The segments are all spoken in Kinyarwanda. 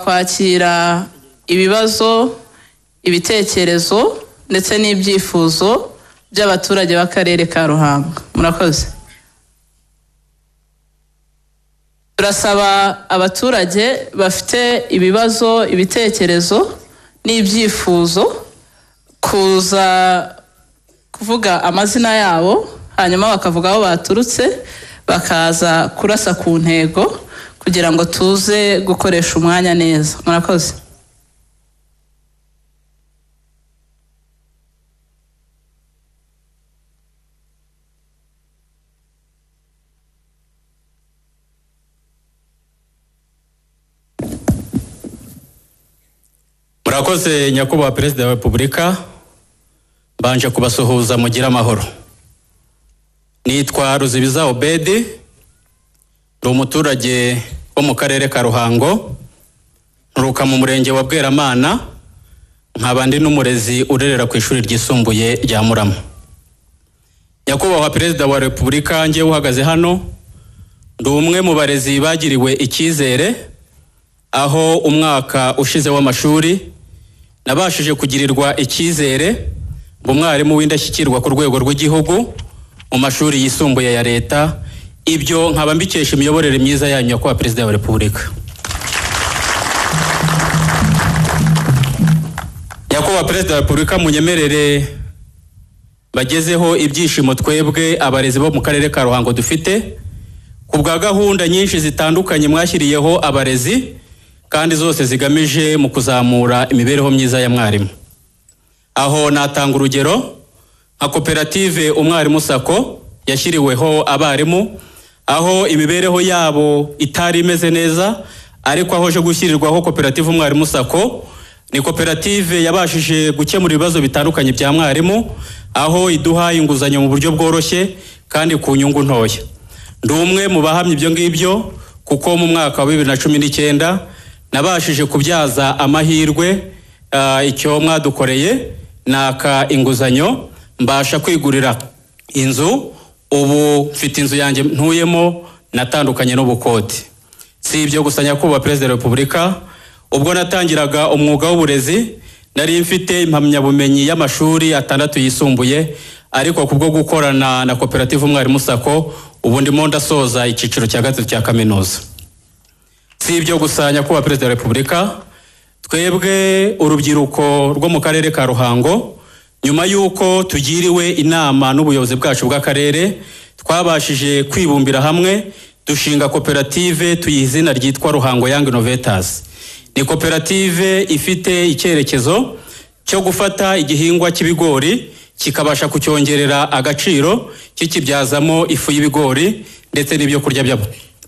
kwakira ibibazo ibitekerezo ndetse n'ibyifuzo by'abaturage b'akarere ka ruhango murakoze turasaba abaturage bafite ibibazo ibitekerezo n'ibyifuzo kuza kuvuga amazina yabo hanyuma bakavuga aho baturutse bakaza kurasa ku ntego kugira ngo tuze gukoresha umwanya neza murakoze murakoze nyakubahwa perezida wa repubulika mbanje kubasuhuza mugire amahoro nitwa ruzibiza obedi ni umuturage wo mu karere ka ruhango nturuka mu murenge wa bweramana nkaba ndi n'umurezi urerera ku ishuri ryisumbuye rya murama nyakubahwa perezida wa repubulika ngewe uhagaze hano ndi umwe mu barezi bagiriwe icyizere aho umwaka ushize w'amashuri nabashije kugirirwa icyizere ngo umwarimu w'indashyikirwa ku rwego rw'igihugu mu mashuri yisumbuye ya leta ibyo nkaba mbikesha imiyoborere myiza yanyu nyakubahwa perezida wa repubulika nyakubahwa perezida wa repubulika munyemerere bagezeho ibyishimo twebwe abarezi bo mu karere ka ruhango dufite ku bwa gahunda nyinshi zitandukanye mwashyiriyeho abarezi kandi zose zigamije mu kuzamura imibereho myiza ya mwarimu aho natanga urugero nka koperative umwarimu sako yashyiriweho abarimu aho imibereho yabo itari imeze neza ariko aho aje gushyirirwaho koperative umwarimu sako ni koperative yabashije gukemura ibibazo bitandukanye bya mwarimu aho iduha inguzanyo mu buryo bworoshye kandi ku nyungu ntoya ndi umwe mu bahamya ibyo ngibyo kuko mu mwaka wa bibiri na cumi n'icyenda nabashije kubyaza amahirwe icyo mwadukoreye naka inguzanyo mbasha kwigurira inzu ubu mfite inzu yanjye ntuyemo natandukanye n'ubukoti si ibyo gusa nyakubahwa perezida wa repubulika ubwo natangiraga umwuga w'uburezi nari mfite impamyabumenyi y'amashuri atandatu yisumbuye ariko kubwo gukorana na koperative umwarimu sako ubu ndimo ndasoza icyiciro cya gatatu cya kaminuza si ibyo gusa nyakubahwa perezida wa repubulika twebwe urubyiruko rwo mu karere ka ruhango nyuma y'uko tugiriwe inama n'ubuyobozi bwacu bw'akarere twabashije kwibumbira hamwe dushinga koperative tuyiha izina ryitwa ruhango yangi inovetazi ni koperative ifite icyerekezo cyo gufata igihingwa cy'ibigori kikabasha kucyongerera agaciro kikibyazamo ifu y'ibigori ndetse n'ibyo kurya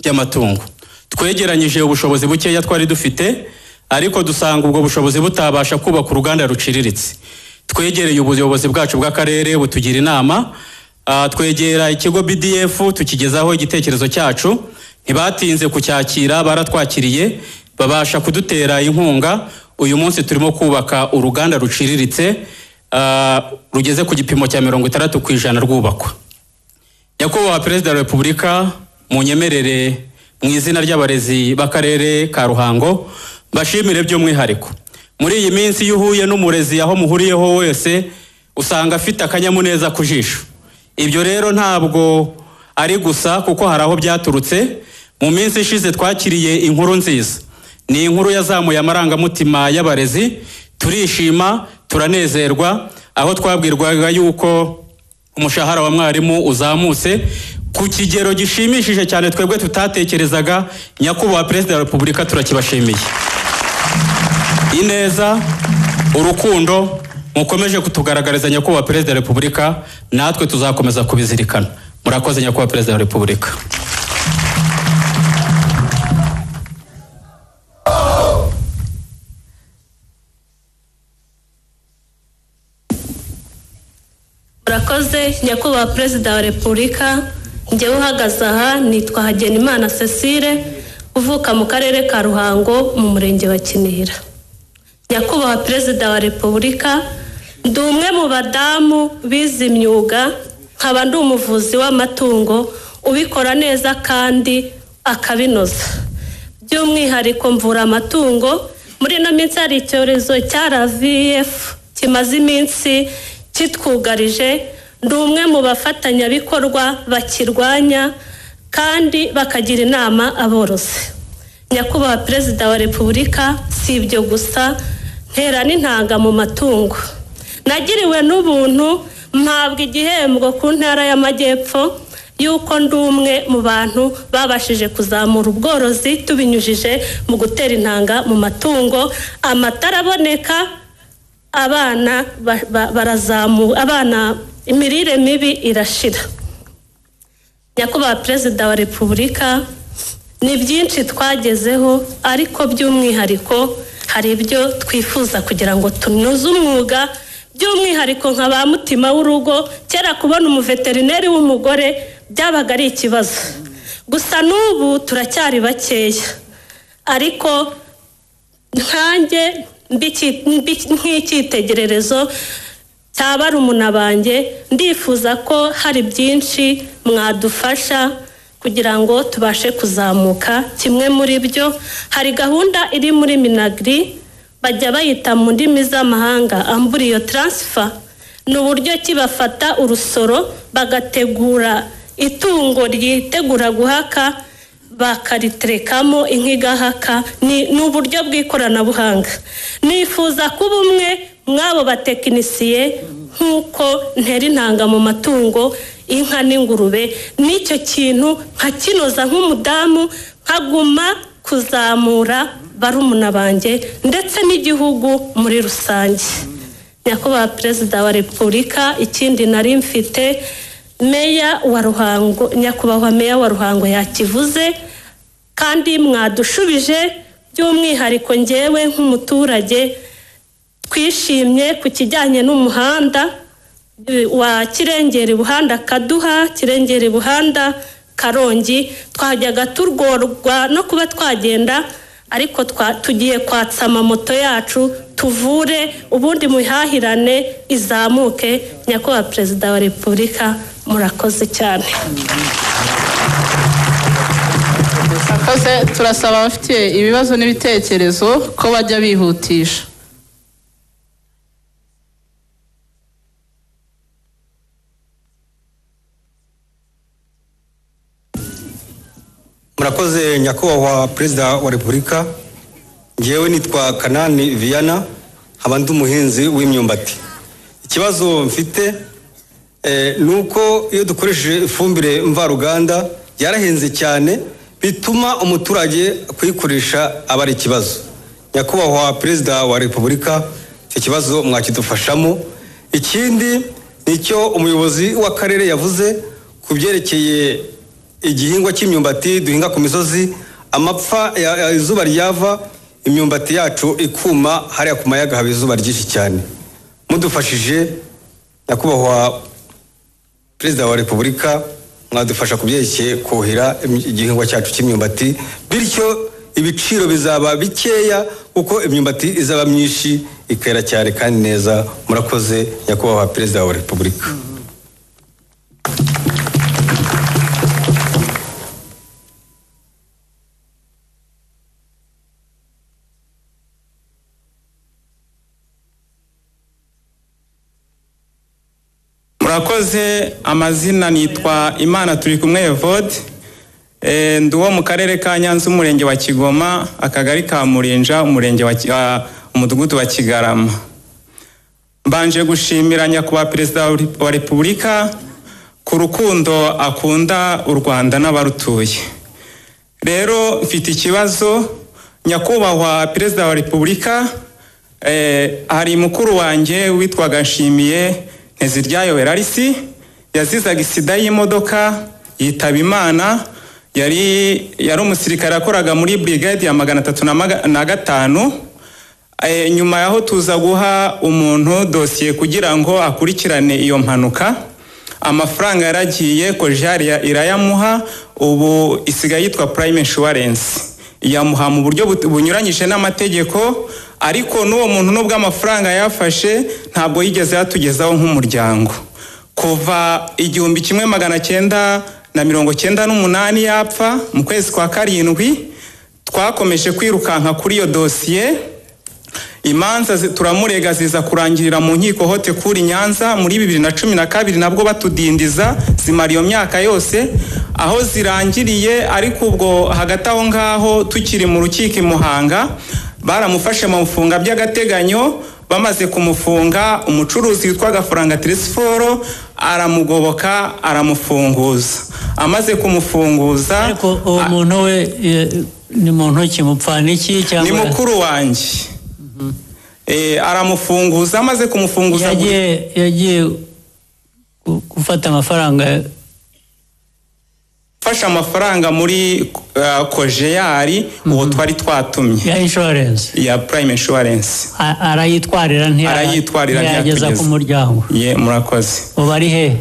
by'amatungo twegeranyije ubushobozi bukeya twari dufite ariko dusanga ubwo bushobozi butabasha kubaka uruganda ruciriritse twegereye ubuyobozi bwacu bw'akarere butugira inama twegera ikigo bdf tukigezaho igitekerezo cyacu ntibatinze kucyakira baratwakiriye babasha kudutera inkunga uyu munsi turimo kubaka uruganda ruciriritse rugeze ku gipimo cya mirongo itandatu ku ijana rwubakwa nyakubahwa perezida wa repubulika mu nyemerere mu izina ry'abarezi b'akarere ka ruhango mbashimire by'umwihariko muri iyi minsi iyo uhuye n'umurezi aho muhuriyeho wese usanga afite akanyamuneza ku jisho ibyo rero ntabwo ari gusa kuko hari aho byaturutse mu minsi ishize twakiriye inkuru nziza ni inkuru yazamuye amarangamutima y'abarezi turishima turanezerwa aho twabwirwaga yuko umushahara wa mwarimu uzamutse ku kigero gishimishije cyane twebwe tutatekerezaga nyakubahwa perezida wa repubulika turakibashimiye ineza urukundo mukomeje kutugaragariza nyakubahwa perezida wa repubulika natwe tuzakomeza kubizirikana murakoze nyakubahwa perezida wa repubulika murakoze nyakubahwa perezida wa repubulika njyewe uhagaze aha nitwa hagenimana cecile uvuka mu karere ka ruhango mu murenge wa kinihira nyakubahwa perezida wa repubulika ndi umwe mu badamu bize imyuga nkaba ndi umuvuzi w'amatungo ubikora neza kandi akabinoza by'umwihariko mvura amatungo muri ino minsi hari icyorezo cya ravf kimaze iminsi kitwugarije ni umwe mu bafatanyabikorwa bakirwanya kandi bakagira inama aborozi nyakubahwa perezida wa repubulika si ibyo gusa ntera n'intanga mu matungo nagiriwe n'ubuntu mpabwa igihembo ku ntara y'amajyepfo y'uko ndi umwe mu bantu babashije kuzamura ubworozi tubinyujije mu gutera intanga mu matungo amata araboneka abana barazamuka abana imirire mibi irashira nyakubahwa perezida wa repubulika ni byinshi twagezeho ariko by'umwihariko hari ibyo twifuza kugira ngo tunoze umwuga by'umwihariko nka ba mutima w'urugo kera kubona umuveterineri w'umugore byabaga ari ikibazo gusa n'ubu turacyari bakeya ariko nkanjye nk'icyitegererezo cya barumuna banjye ndifuza ko hari byinshi mwadufasha kugira ngo tubashe kuzamuka kimwe muri byo hari gahunda iri muri minagiri bajya bayita mu ndimi z'amahanga amburiyo taransifa ni uburyo ki bafata urusoro bagategura itungo ryitegura guhaka bakariterekamo inka igahaka ni uburyo bw'ikoranabuhanga nifuza kuba umwe mw'abo batekinisiye nk'uko ntera intanga mu matungo inka n'ingurube n'icyo kintu nkakinoza nk'umudamu nkaguma kuzamura barumuna banjye ndetse n'igihugu muri rusange nyakubahwa perezida wa repubulika ikindi nari mfite meya wa ruhango nyakubahwa meya wa ruhango yakivuze kandi mwadushubije by'umwihariko ngewe nk'umuturage twishimye ku kijyanye n'umuhanda wa kirengera buhanda kaduha kirengera buhanda karongi twajyaga turworwa no kuba twagenda ariko tugiye kwatsa amamoto yacu tuvure ubundi mihahirane izamuke nyakubahwa perezida wa repubulika murakoze cyane murakoze turasaba abafite ibibazo n'ibitekerezo ko bajya bihutisha murakoze nyakubahwa perezida wa repubulika ngewe nitwa kanani viyana nkaba ndi umuhinzi w'imyumbati ikibazo mfite ni uko iyo dukoresheje ifumbire mvaruganda yarahenze cyane bituma umuturage kuyikoresha aba ari ikibazo nyakubahwa perezida wa repubulika icyo kibazo mwakidufashamo ikindi ni icyo umuyobozi w'akarere yavuze ku byerekeye igihingwa cy'imyumbati duhinga ku misozi amapfa izuba ryava imyumbati yacu ikuma hariya ku mayaga haba izuba ryinshi cyane mudufashije nyakubahwa perezida wa repubulika mwadufasha ku byerekeye kuhira igihingwa cyacu cy'imyumbati bityo ibiciro bizaba bikeya kuko imyumbati izaba myinshi ikera cyane kandi neza murakoze nyakubahwa perezida wa repubulika murakoze amazina nitwa imana turi kumwe evode ndi uwo mu karere ka nyanza umurenge wa kigoma akagari ka murinja umurenge wa umudugudu wa kigarama mbanje gushimira nyakubahwa perezida wa repubulika ku rukundo akunda u rwanda n'abarutuye rero mfite ikibazo nyakubahwa perezida wa repubulika hari mukuru wanjye witwaga nshimiye ntiziryayo werarisi yazizaga isida y'imodoka yitaba imana yari yari umusirikare yakoraga muri brigade ya magana atatu na gatanu nyuma yaho tuza guha umuntu dosiye kugira ngo akurikirane iyo mpanuka amafaranga yaragiye kojari irayamuha ubu isigaye yitwa purayime inshuwarensi iyamuha mu buryo bunyuranyije n'amategeko ariko n'uwo muntu n'ubwo amafaranga yafashe ntabwo yigeze yatugezaho nk'umuryango kuva igihumbi kimwe magana cyenda na mirongo cyenda n'umunani yapfa mu kwezi kwa karindwi twakomeje kwirukanka kuri iyo dosiye imanza zi- turamurega ziza kurangirira mu nkiko hote kuri nyanza muri bibiri na cumi na kabiri nabwo batudindiza zimara iyo myaka yose aho zirangiriye ariko ubwo hagati aho ngaho tukiri mu rukiko i muhanga baramufashe mu mfunga by'agateganyo bamaze kumufunga umucuruzi witwaga faranga tirisiforo aramugoboka aramufunguza amaze kumufunguza ariko uwo muntu we eh, ni muntu ki mupfana iki ni cyangwa mukuru wanjye Eh, aramufunguza amaze kumufunguza yagiye yagiye gu- gufata amafaranga gufasha amafaranga muri uh, kojeyari uwo twari twatumye ya inshuwarensi ya prime insurance A- arayitwarira ntiyara- Arayitwarira ntiyageza ntiyakugeza. ku muryango ye murakoze ubu ari he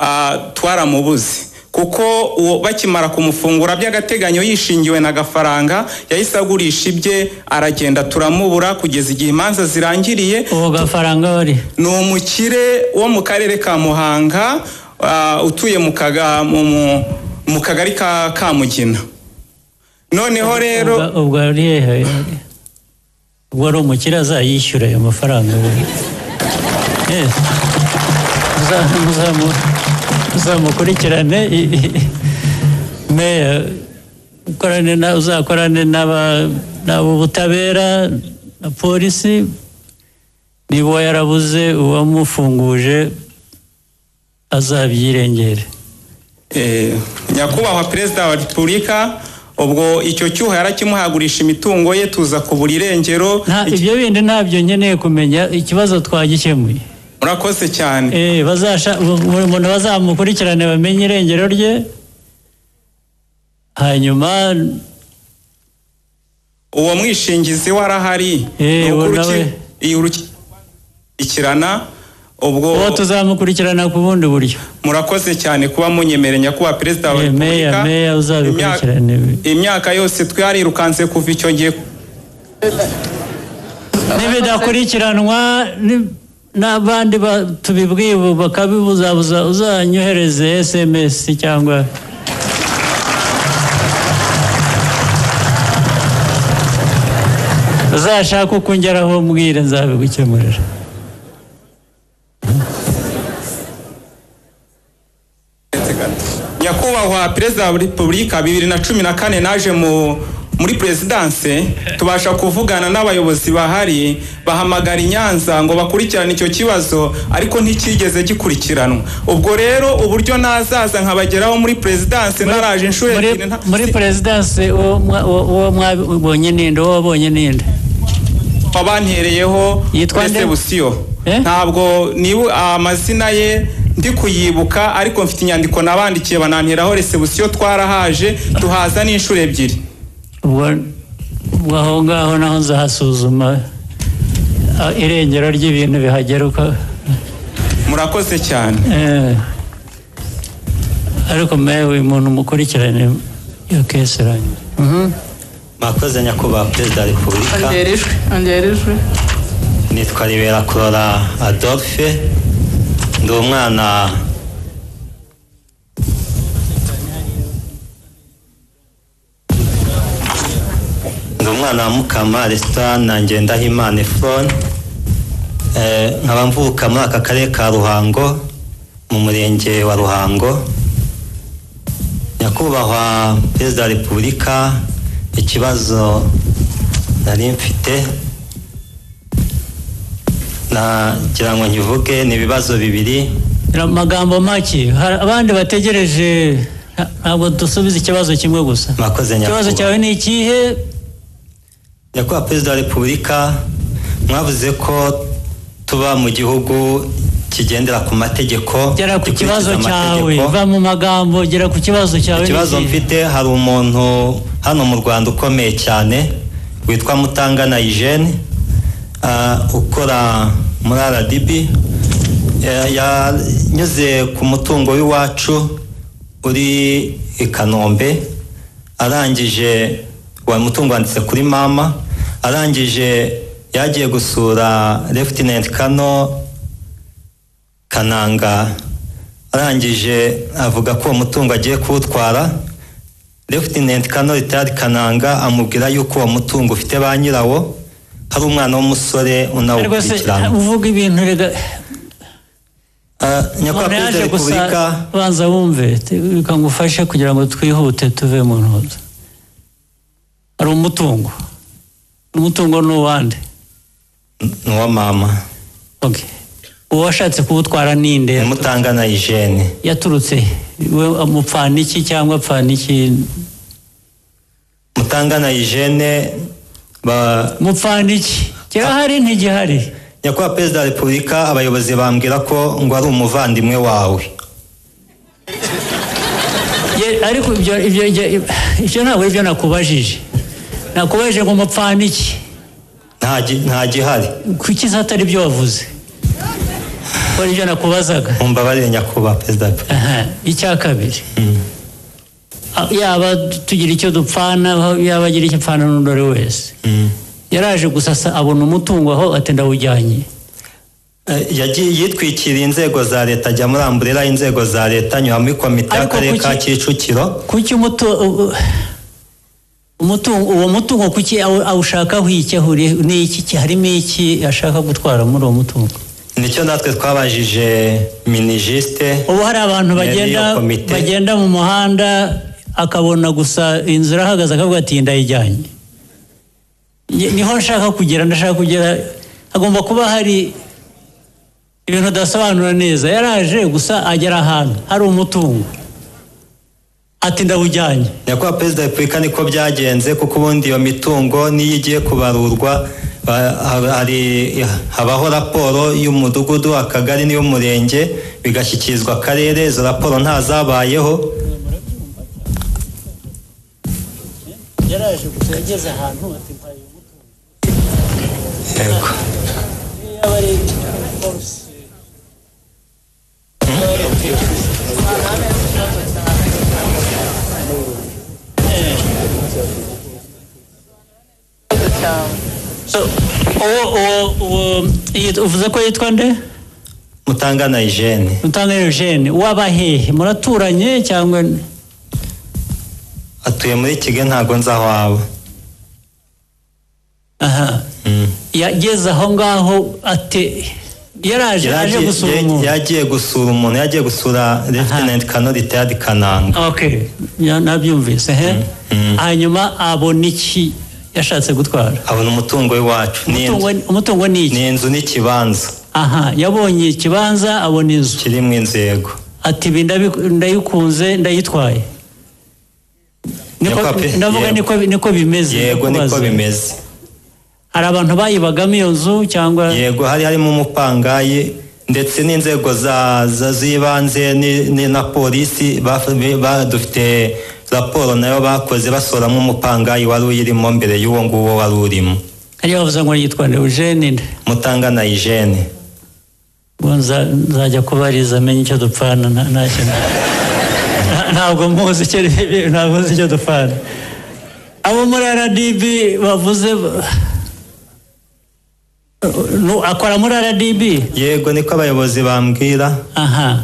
Ah, twaramubuze kuko uwo bakimara kumufungura by'agateganyo yishingiwe na gafaranga yahise agurisha ibye aragenda turamubura kugeza igihe imanza zirangiriye uwo gafaranga wari ni umukire wo mu karere ka muhanga ah, utuye mu kaga- mu- mu- mu kagari ka kamugina noneho rero Ubwo- ubwo ari hehe ubwo ari umukire azayishyura ayo mafaranga we. Eh, muza- muzamu- muzamukurikirane i- i- meya ukorane na- uzakorane n'aba- n'ab'ubutabera na polisi niba uwo yarabuze uwamufunguje azabyirengere Eh, nyakubahwa perezida wa repubulika ubwo icyo cyuho yarakimuhagurisha imitungo ye tuza kubura irengero Nta- Iki- ibyo bindi ntabyo nkeneye kumenya ikibazo twagikemuye murakoze cyane Eh, bazasha buri muntu bazamukurikirane bamenye irengero rye hanyuma uwo mwishingizi we arahari Eh, Ni uko uwo uruki- nawe. iyi urukurikirana uwo ubwo tuzamukurikirana ku bundi buryo murakoze cyane kuba munyemereye nyakubahwa perezida wa Eh, meya repubulika meya uzabikurikirane Imyaka- imyaka yose twarirukanse kuva icyo gihe nibidakurikiranwa ni- n'abandi ba- tubibwiwe bakabibuzabuza uzanyohereze sms cyangwa uzashaka uko ungeraho mbwire nzabigukemurira nyakubahwa perezida wa repubulika bibiri na cumi na kane naje mu muri perezidanse tubasha kuvugana n'abayobozi bahari bahamagara i nyanza ngo bakurikirane icyo kibazo ariko nticyigeze gikurikiranwa ubwo rero uburyo nazaza nkabageraho muri perezidanse naraje inshuro muri, ebyiri nta- muri perezidansi uwo mwa- uwo- uwo mwabonye ninde uwo wabonye ninde wabantereyeho Yitwa nde? busiyo Eh? ntabwo nibu amazina ye ndi kuyibuka ariko mfite inyandiko nabandikiye bananteraho resebusiyo twarahaje tuhaza n'inshuro ebyiri ubwo ubwo aho ngaho naho nzahasuzuma ah, irengero ry'ibintu bihagera uko murakoze cyane eh, ariko mewe uyu muntu mukurikirane iyo kesi irangiye mwakoze nyakubahwa perezida wa repubulika ongera ijwi ongera ijwi nitwa ribera kurora adolphe ndi umwana ndi umwana wa mukama resitora na ngendahimana efron Eh, nkaba mvuka muri aka karere ka ruhango mu murenge wa ruhango nyakubahwa perezida wa repubulika ikibazo nari mfite nagira ngo nkivuge ni ibibazo bibiri Ni amagambo make hari abandi bategereje nta- ntabwo dusubiza ikibazo kimwe gusa mwakoze ikibazo nyakubahwa cyawe ni ikihe nyakubahwa perezida wa repubulika mwavuze ko tuba mu gihugu kigendera ku mategeko gera ku gikurikiza kibazo cyawe amategeko. va mu magambo gera ku kibazo cyawe ni ikibazo ikihe? mfite hari umuntu hano mu rwanda ukomeye cyane witwa mutangana hijene ukora muri rdb Eh, yanyuze ku mutungo w'iwacu uri i kanombe arangije wa mutungo wanditse kuri mama arangije yagiye gusura lefutinenti kano kananga arangije avuga ko uwo mutungo agiye kuwutwara refutinenti kanori tari kananga amubwira yuko uwo mutungo ufite ba nyirawo hari umwana w'umusore rwose unawukurikirana uvuga ibintu rega Eh, nyakubahwa umuntu perezida yaje wa gusa repubulika banza wumve bikagufashe kugira ngo twihute tuve mu ntuza hari umutungo umutungo ni uwande ni uwa mama Okay. uwashatse kuwutwara ni nde umutangana ijene yaturutse he? we amupfana iki cyangwa apfana iki mutangana ijene ba mupfana iki kirahari ntigihari nyakubahwa perezida wa repubulika abayobozi bambwira ko ngo ari umuvandimwe wawe Ye- ariko ibyo ibyo ibyo- ibyo ntabwo ari byo nakubajije nakubajije ngo mupfana iki nta gi- nta gihari kuki se atari byo wavuze ko ibyo nakubazaga mumbabarire nyakubahwa perezida wa repubulika Aha, icya kabiri Ah, yaba tugira icyo dupfana yaba agira icyo apfana n'undi ari wese yaraje gusa asa- abona umutungo aho ati ndawujyanye Eh, yagiye yitwikiriye inzego za leta ajya muri amburera inzego za leta anyura muri komite Ariko y'akarere ka kuki- kicukiro kuki umutu- u- u- umutungo uwo mutungo kuki awu- awushakaho iki ahuriye n'iki ki- harimo iki ashaka gutwara muri uwo mutungo nicyo natwe twabajije minijisite ubu hari abantu Yari iyo bagenda komite. bagenda mu muhanda akabona gusa inzu irahagaze akavuga ati ndayijyanye Ni- niho nshaka kugera ndashaka kugera hagomba kuba hari ibintu udasobanura neza yaraje gusa agera ahantu hari umutungo ati ndawujyanye nyakubahwa perezida wa repubulika niko byagenze kuko ubundi iyo mitungo n'iyo igiye kubarurwa ba- ha- hari habaho raporo y'umudugudu akagari n'iy'umurenge bigashyikirizwa akarere izo raporo ntazabayeho yaraje gusa yageze ahantu ati mpaye umutungo Yego. Iyo yaba ari force So, uwo uwo uwo yit- uvuze ko yitwa nde mutangana ijene mutanga eugene waba hehe muraturanye cyangwa ni- atuye muri kigali ntabwo nzi aho aba aha yageze aho ngaho ate yaraje aje Yagiye- gusura ya- umuntu yagiye gusura umuntu yagiye gusura lieutenant kanori teyadi kananga okay ya- nabyumvise he hanyuma abona iki yashatse gutwara abona umutungo w'iwacu Ni inzu- Umutungo- umutungo ni iki ni inzu n'ikibanza aha yabonye ikibanza abona inzu kiri mu inzego ati ibi ndabiku- ndayikunze ndayitwaye Niko- Nyakwa pe- ndavuga yego. niko niko bimeze yego niko ndakubaza. bimeze hari abantu bayibagamo iyo nzu cyangwa yego hari harimo umupangayi ndetse n'inzego za- za- z'ibanze ni- ni na polisi baf- ba- dufite raporo nayo bakoze basoramo umupangayi wari uyirimo mbere y'uwo nguwo wari urimo hariya bavuze ngo yitwa eugene nde mutangana ijene Ubu nza- nzajya kubariza amenye icyo dupfana nta- nta kintu. Nta- ntabwo muzi icyo ntabwo muzi icyo dupfana abo muri rdb bavuze Nu- akora muri rdb yego niko abayobozi bambwira aha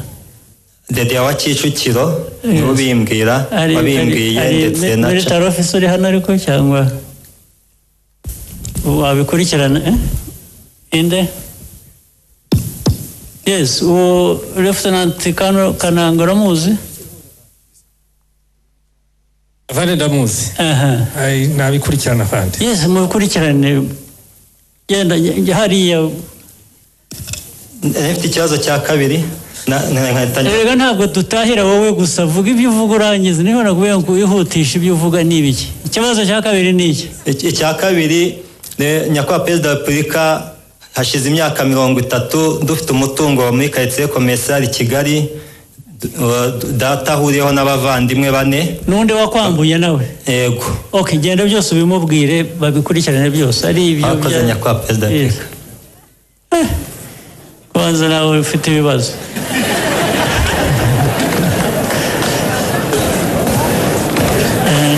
dede wa kicukiro Yes. nibo bimbwira Ari- wabimbwiye ari- ari ndetse na muri ca- taro ofisi uri hano ariko cyangwa wabikurikirana eh? inde yes uwo refutenanti kananga uramuzi avande ndamuzi aha Ai, nabikurikirana avande yes mu bikurikirane genda njya hariya Eh, mfite ikibazo cya kabiri na- na- nkahita njya- rega ntabwo dutahira wowe gusa vuga ibyo uvuga urangiza niba nakubwiye ngo wihutishe ibyo uvuga ni ibiki ikibazo cya kabiri ni iki Iki- icya kabiri ne- nyakubahwa perezida wa repubulika hashize imyaka mirongo itatu dufite umutungo muri karitsiye komesari kigali d- wa- d- data ahuriyeho n'abavandimwe bane n'undi wakwambuye nawe yego ok genda byose ubimubwire babikurikirane byose ari ibyo Mwakoze, bya- nyakubahwa perezida wa Yes. repubulika Eh, kubanza nawe ufite ibibazo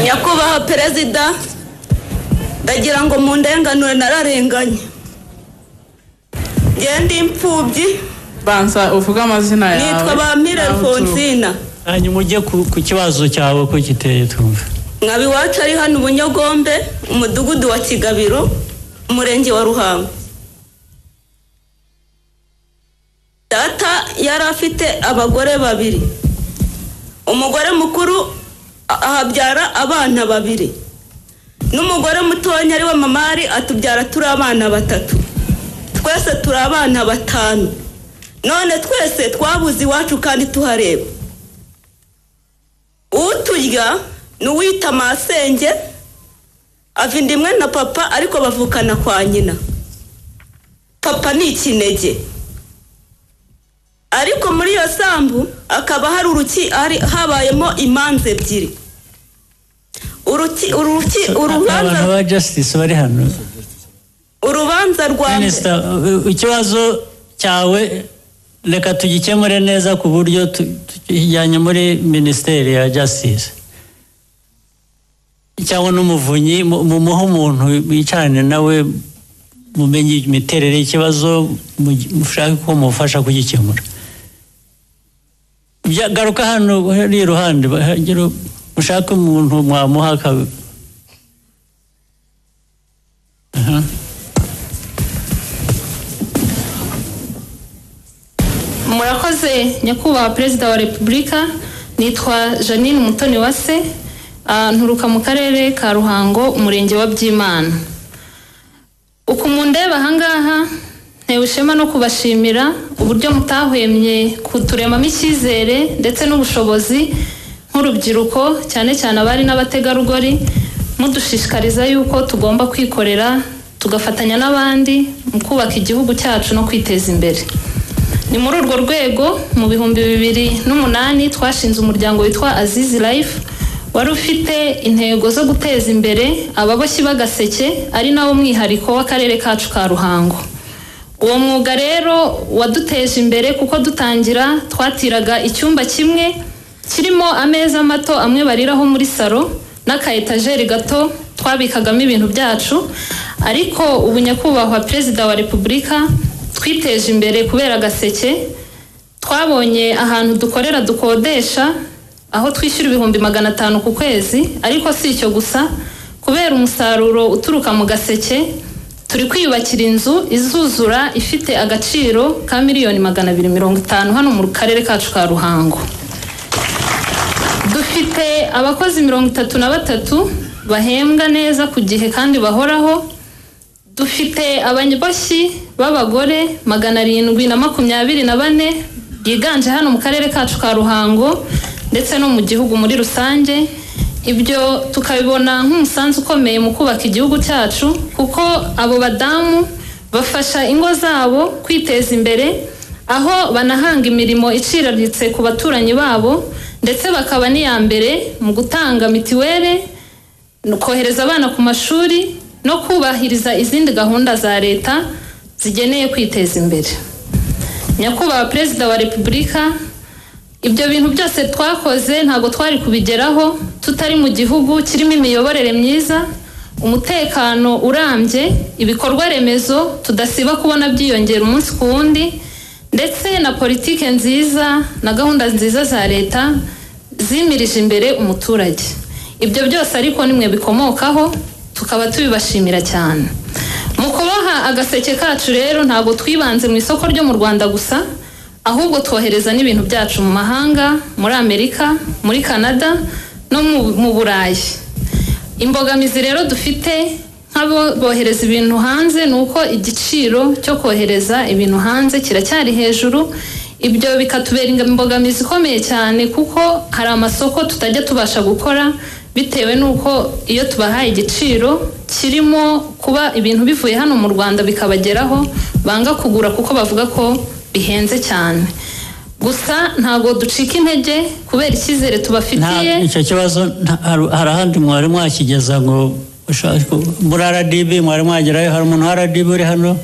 nyakubahwa perezida ndagira ngo mu ndenganure nararenganye ngende imfubyi banza uvuge amazina yawe nitwa ba mirere n'aho uturuka. fonsina hanyuma ujye ku ku kibazo cyawe ko giteye twumve nkaba iwacu ari hano ubunyogombe umudugudu wa kigabiro umurenge wa ruhango data yari afite abagore babiri umugore mukuru a- ahabyara abana babiri n'umugore mutoya ari wa mamari atubyara turi abana batatu twese turi abana batanu none twese twabuze iwacu kandi tuhareba uturya ni uwita masenge ava inda imwe na papa ariko bavukana kwa nyina papa ni ikinege ariko muri iyo sambu akaba hari uruki hari habayemo imanza ebyiri uruki uruki abantu urubanza ba justice bari hano urubanza rwa minisita uh, ikibazo cyawe reka tugikemure neza ku buryo tu- tukijyanye muri minisiteri ya justice cyangwa n'umuvunyi mu- mumuhe umuntu wicarane nawe mumenye imiterere y'ikibazo mu- mushake ko mufasha kugikemura Bya- garuka hano hari iruhande bahagera mushake umuntu mwamuha aka- Aha. murakoze nyakubahwa perezida wa repubulika nitwa janine mutoni wase ah, nturuka mu karere ka ruhango umurenge wa byimana uku mundeba ahangaha ntewe ishema no kubashimira uburyo mutahwemye kuturemamo icyizere ndetse n'ubushobozi nk'urubyiruko cyane cyane abari n'abategarugori mudushishikariza yuko tugomba kwikorera tugafatanya n'abandi mu kubaka igihugu cyacu no kwiteza imbere ni muri urwo rwego mu bihumbi bibiri n'umunani twashinze umuryango witwa azizi life wari ufite intego zo guteza imbere ababoshyi b'agaseke ari nawo mwihariko w'akarere kacu ka ruhango uwo mwuga rero waduteje imbere kuko dutangira twatiraga icyumba kimwe kirimo ameza mato amwe bariraho muri salo n'aka etajeri gato twabikagamo ibintu byacu ariko ubu nyakubahwa perezida wa repubulika twiteje imbere kubera agaseke twabonye ahantu dukorera dukodesha aho twishyura ibihumbi magana atanu ku kwezi ariko si icyo gusa kubera umusaruro uturuka mu gaseke turi kwiyubakira inzu izuzura ifite agaciro ka miliyoni magana abiri mirongo itanu hano mu karere kacu ka ruhango dufite abakozi mirongo itatu na batatu bahembwa neza ku gihe kandi bahoraho dufite abanyaboshyi b'abagore magana arindwi na makumyabiri na bane biganje hano mu karere kacu ka ruhango ndetse no mu gihugu muri rusange ibyo tukabibona nk'umusanzu ukomeye mu kubaka igihugu cyacu kuko abo badamu bafasha ingo zabo kwiteza imbere aho banahanga imirimo iciriritse ku baturanyi babo ndetse bakaba n'iya mbere mu gutanga mitiweli kohereza abana ku mashuri no kubahiriza izindi gahunda za leta zigeneye kwiteza imbere nyakubahwa perezida wa repubulika ibyo bintu byose twakoze ntabwo twari kubigeraho tutari mu gihugu kirimo imiyoborere myiza umutekano urambye ibikorwa remezo tudasiba kubona byiyongera umunsi ku wundi ndetse na politike nziza na gahunda nziza za leta zimirije imbere umuturage ibyo byose ariko nimwe bikomokaho tukaba tubibashimira cyane mu kuboha agaseke kacu rero ntabwo twibanze mu isoko ryo mu rwanda gusa ahubwo twohereza n'ibintu byacu mu mahanga muri amerika muri canada no mu- mu burayi imbogamizi rero dufite nk'abo bohereza ibintu hanze ni uko igiciro cyo kohereza ibintu hanze kiracyari hejuru ibyo bikatubera imbogamizi ikomeye cyane kuko hari amasoko tutajya tubasha gukora bitewe n'uko iyo tubahaye igiciro kirimo kuba ibintu bivuye hano mu rwanda bikabageraho banga kugura kuko bavuga ko bihenze cyane gusa ntabwo ducika intege kubera icyizere tubafitiye Nta- icyo kibazo nta- hari hari ahandi mwari mwakigeza ngo ushake ku- muri rdb mwari mwagerayo hari umuntu wa rdb uri hano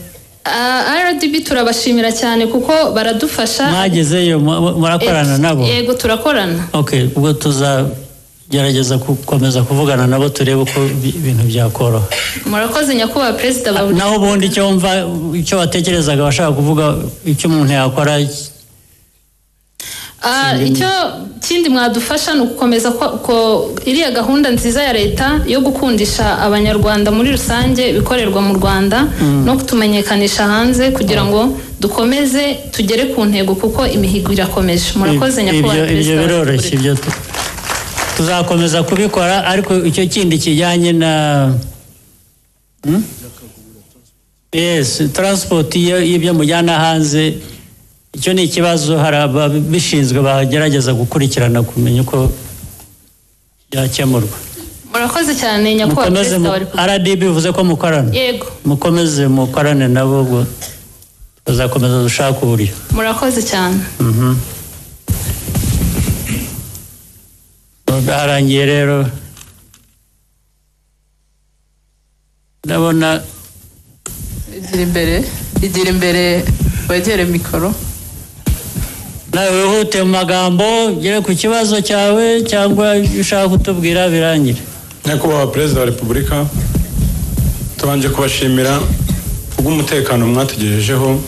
Ah, rdb turabashimira cyane kuko baradufasha mwagezeyo mu- mu- murakorana Eh, nabo yego turakorana okay ubwo tuzagerageza gukomeza kuvugana nabo turebe uko bi- ibintu byakoroha murakoze nyakubahwa perezida wa naho ubundi icyo wumva icyo watekerezaga washaka kuvuga icyo umuntu yakora Ah, icyo kindi mwadufasha ni ugukomeza ko- ko iriya gahunda nziza ya leta yo gukundisha abanyarwanda muri rusange ibikorerwa mu rwanda Mm. no kutumenyekanisha hanze kugira ngo dukomeze tugere ku ntego kuko imihigo irakomeje murakoze Ibyo- nyakubahwa ibyo perezida wa biroroshye ibyo tu- tuzakomeza kubikora ariko icyo kindi kijyanye na Hmm? yes transport iyo ibyo mujyana hanze icyo ni ikibazo hari ababishinzwe bagerageza gukurikirana kumenya uko byakemurwa murakoze cyane nyakubahwa mukomeze perezida wa mu- rdb bivuze ko mukorana repubulika yego mukomeze mukorane nabo ubwo tuzakomeza dushaka uburyo murakoze cyane Mhm. harangiye rero ndabona igira imbere igira imbere wegere mikoro nawe wihute mu magambo ugere ku kibazo cyawe cyangwa ibyo ushaka kutubwira birangire nyakubahwa perezida wa repubulika tubanje kubashimira kubw'umutekano mwatugejejeho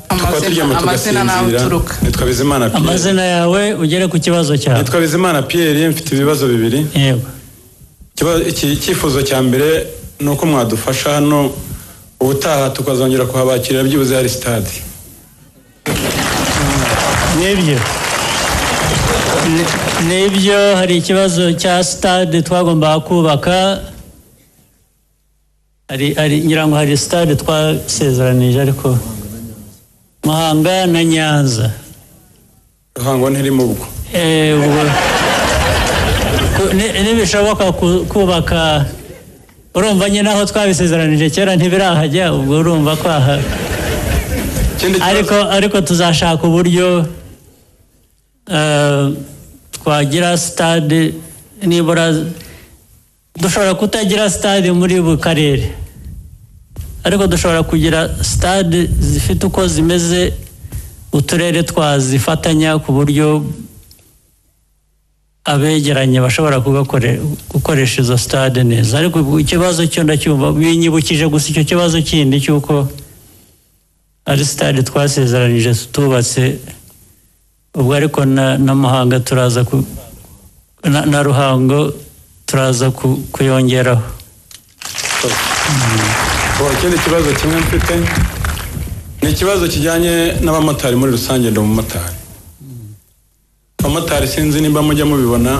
tukaba turyama amazina tugasinzira n'abaturuka nitwa bizimana pierre amazina yawe ugere ku kibazo cyawe nitwa bizimana pierre mfite ibibazo bibiri yego icyifuzo cya mbere ni uko mwadufasha hano ubutaha tukazongera kuhabakirira byibuze hari sitade nibyo Ni- nibyo hari ikibazo cya sitade twagombaga kubaka hari hari ngira ngo hari sitade twasezeranije ariko muhanga na nyanza ruhango ntirimo ubwo Eh, ubwo ku- ni- nibishoboka ku- kubaka urumva nyine aho twabisezeranije kera ntibirahajya ubwo urumva ko aha ariko ariko tuzashaka uburyo eh, twagira sitade nibura dushobora kutagira sitade muri buri karere ariko dushobora kugira sitade zifite uko zimeze uturere twazifatanya ku buryo abegeranye bashobora kugakore- gukoresha izo stade neza ariko ubu ikibazo cyo ndacyumva binyibukije gusa icyo kibazo kindi cy'uko ari stade twasezeranije tubatse ubwo ariko na, na muhanga turaza ku, na, na ruhango turaza ku, kuyongeraho Ubu, ikindi kibazo kimwe mfite ni ikibazo kijyanye n'abamotari muri rusange ndi umumotari abamotari sinzi nimba mujya mubibona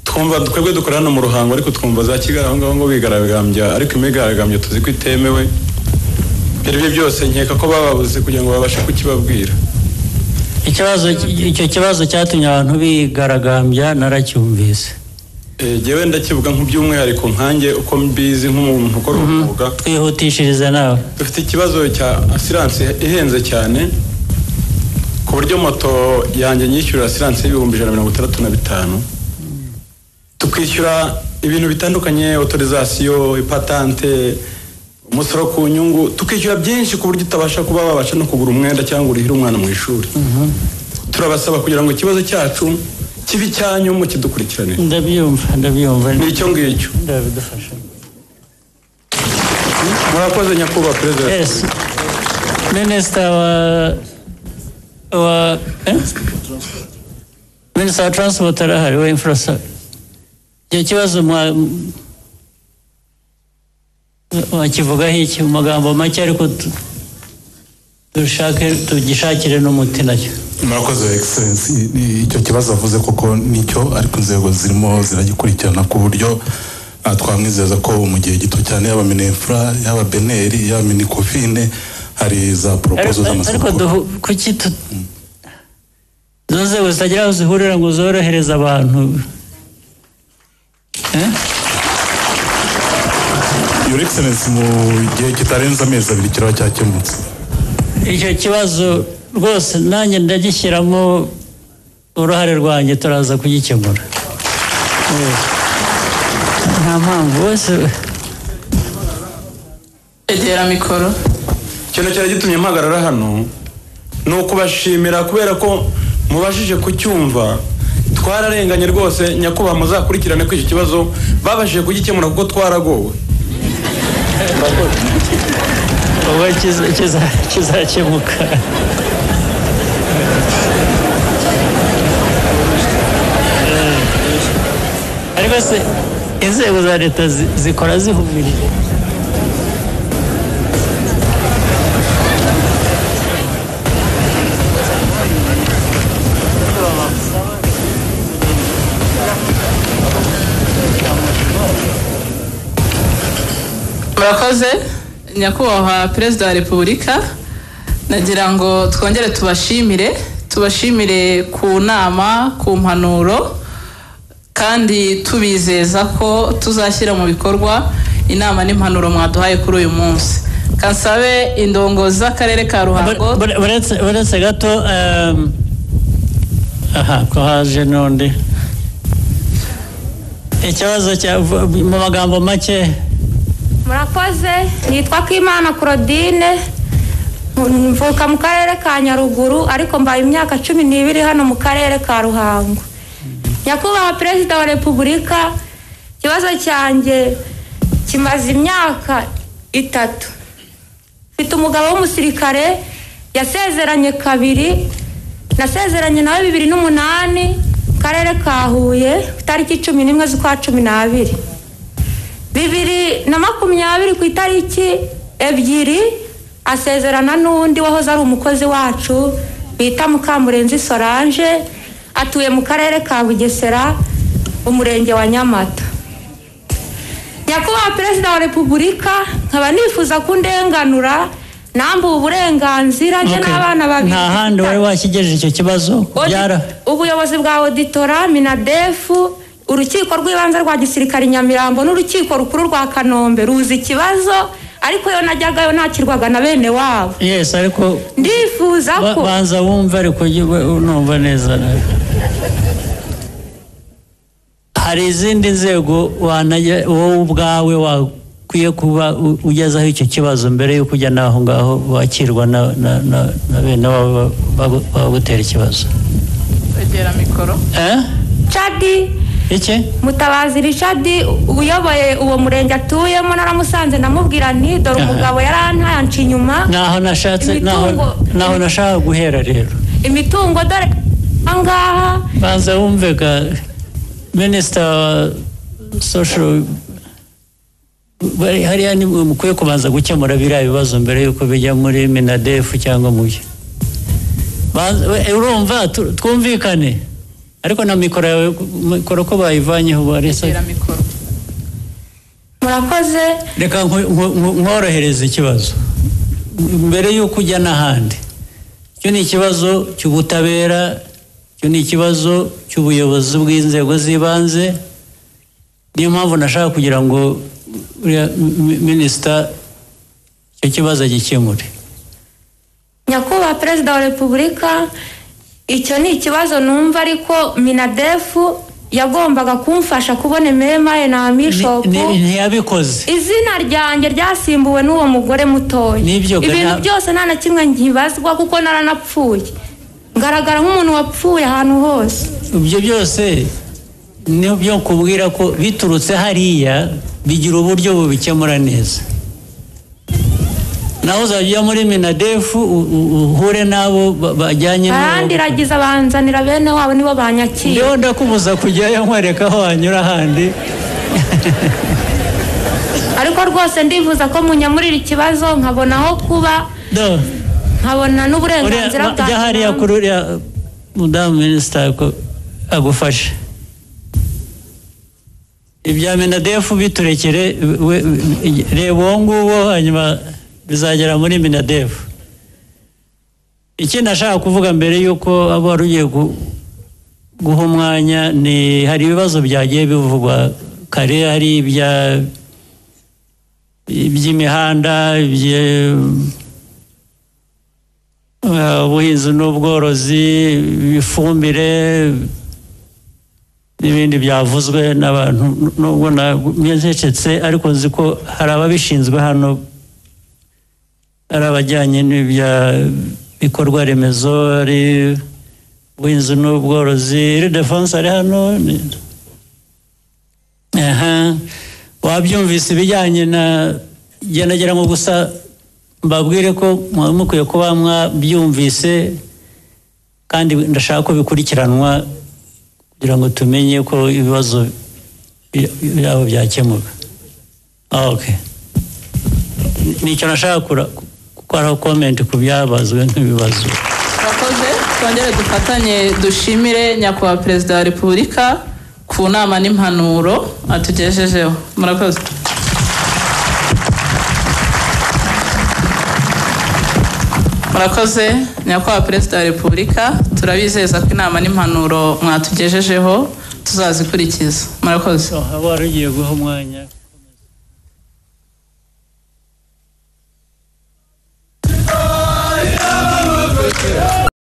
twumva twebwe dukora hano mu ruhango ariko twumva za kigali aho ngaho ngo bigaragambya ariko imyigaragambyo tuzi ko itemewe ibyo ari byo byose nkeka ko bababuze kugira ngo babashe kukibabwira ikibazo icyo kibazo cyatumye abantu bigaragambya naracyumvise Eh, jyewe ndakivuga nk'by'umwihariko nkanjye uko mbizi nk'umuntu ukora umwuga twihutishirize nawe dufite ikibazo cya asiranse ihenze cyane ku buryo moto yanjye nyishyura asiranse y'ibihumbi ijana na mirongo itandatu na bitanu tukishyura ibintu bitandukanye otorizasiyo ipatante umusoro ku nyungu tukishyura byinshi ku buryo utabasha kuba wabasha no kugura umwenda cyangwa urihire umwana mu ishuri turabasaba kugira ngo ikibazo cyacu kibe icyanyu mukidukurikiranire ndabyumva ndabyumva ni icyo ngicyo ndabidufasha murakoze nyakubahwa perezida wa Yes. Minister wa wa eh? Minister wa transport arahari wa infrastructure. Icyo kibazo mwa wakivugaho iki mu magambo make ariko tu- dushake tugishakire n'umuti nacyo. murakoze egiserensi icyo kibazo avuze koko nicyo ariko inzego zirimo ziragikurikirana ku buryo ah, twamwizeza ko mu gihe gito cyane yaba minefura yaba beneri yaba minikofine hari za poropozo Ariko- z'amasoko ariko duhu- kuki tu izo nzego zitagira aho zihurira ngo zorohereze abantu eh? your excellence mu gihe kitarenze amezi abiri kiraba cyakemutse icyo kibazo rwose nanjye ndagishyiramo uruhare rwanjye turaza kugikemura Eh, nta mpamvu bose egera mikoro ikintu cyari gitumye mpagarara hano ni ukubashimira kubera ko mubashije kucyumva twararenganye rwose nyakubahwa muzakurikirane ko icyo kibazo babashije kugikemura kuko twaragowe ubwo kiza- kiza- kizakemuka byose inzego za leta zi- zikora zihumirije murakoze nyakubahwa perezida wa repubulika nagira ngo twongere tubashimire tubashimire ku nama ku mpanuro kandi tubizeza ko tuzashyira mu bikorwa inama n'impanuro mwaduhaye kuri uyu munsi kansabe indongozi z'akarere ka ruhango uretse uretse gato ehm, aha ko haje n'undi ikibazo cya mu magambo make murakoze nitwa Kwimana Claudine mvuka mu karere ka Nyaruguru ariko mbaye imyaka cumi n'ibiri hano mu karere ka Ruhango nyakubahwa perezida wa repubulika ikibazo cyanjye kimaze imyaka itatu mfite umugabo w'umusirikare yasezeranye kabiri nasezeranye nawe bibiri n'umunani mu karere ka Huye ku itariki cumi n'imwe z'ukwa cumi n'abiri bibiri na makumyabiri ku itariki ebyiri asezerana n'undi wahoze ari umukozi wacu bita mukamurenzi solange atuye mu karere ka bugesera umurenge wa nyamata nyakubahwa perezida wa repubulika nkaba nifuza kundenganura nambuwe uburenganzira njye Okay. n'abana babiri nta handi wari wakigejeje icyo kibazo byara ubuyobozi bwa auditora minadefu urukiko rw'ibanze rwa gisirikare i nyamirambo n'urukiko rukuru rwa kanombe ruzi ikibazo ariko yo najyagayo nakirwaga na bene wabo yes ariko ndifuza ba- ko banza wumve ariko ujye ube- numva neza hari izindi nzego wanajya- wowe ubwawe wakwiye kuba u- ugezaho icyo kibazo mbere y'uko ujya n'aho ngaho wakirwa na na- na- na bene wabo bagu- bagutera ikibazo kwegera mikoro cadi iki mutabazi richard uyoboye uwo murenge atuyemo naramusanze ndamubwira nti dore Aha. umugabo yarantaye anca inyuma naho nashatse naho Imitungo- naho nashaka guhera rero imitungo dore ahangaha banza wumvega minisita wa sosho bari hariya ni mwe mukwiye kubanza gukemura biriya bibazo mbere y'uko bijya muri minadefu cyangwa mu byo Banza- we- urumva tu- twumvikane ariko na mikoro yawe mikoro ko bayivanyeho barese murakoze reka nku- nku- nku- nkorohereze ikibazo mbere y'uko ujya n'ahandi icyo ni ikibazo cy'ubutabera icyo ni ikibazo cy'ubuyobozi bw'inzego z'ibanze niyo mpamvu nashaka kugira ngo uriya mi- minisita icyo kibazo agikemure nyakubahwa perezida wa repubulika icyo ni ikibazo numva ariko minadefu yagombaga kumfasha kubona ememaye na bishopu Ni- ntiyabikoze izina ryanjye ryasimbuwe n'uwo mugore mutoya Nibyo, ibintu nta- byose nta na kimwe nkibazwa kuko naranapfuye ngaragara nk'umuntu wapfuye ahantu hose ibyo byose ni byo kubwira ko biturutse hariya bigira uburyo bubikemura neza naho uzajya muri minadefu u- u- uhure n'abo ba- bajyanye n'abo barandiragiza banzanira bene wabo nibo banyakira ndiho ndakubuza kujyayo nkwereka aho wanyura ahandi ariko rwose ndifuza ko munyamurira ikibazo nkabona aho kuba Do. nkabona n'uburenganzira Uriya- bwanjye jya hariya kuri uriya mudamu minisita ko agufashe ibya minadefu biturekere we- we- reba uwo nguwo hanyuma bizagera muri minadefu ikindi nashaka kuvuga mbere y'uko aba wari ugiye gu- guha umwanya ni hari ibibazo byagiye bivugwa kare hari ibya iby'imihanda ibye- Eh, ubuhinzi n'ubworozi ibifumbire n'ibindi byavuzwe n'abantu nubwo nabyencecetse ariko nzi ko hari ababishinzwe hano ari abajyanye n'ibya bikorwa remezo ari ubuhinzi n'ubworozi iri defense ari hano ni- aha wabyumvise ibijyanye na ngira ngo gusa mbabwire ko mwaba mukwiye kuba mwabyumvise kandi ndashaka ko bikurikiranwa kugira ngo tumenye ko ibibazo byabo byakemuka Ah, okay nicyo nashaka kura- gukora komenti ku byabazwe nk'ibibazo murakoze twongere dufatanye dushimire nyakubahwa perezida wa repubulika ku nama n'impanuro atugejejeho murakoze murakoze nyakubahwa perezida wa repubulika turabizeza ko inama n'impanuro mwatugejejeho tuzazikurikiza murakoze haba hari ugiye guha umwanya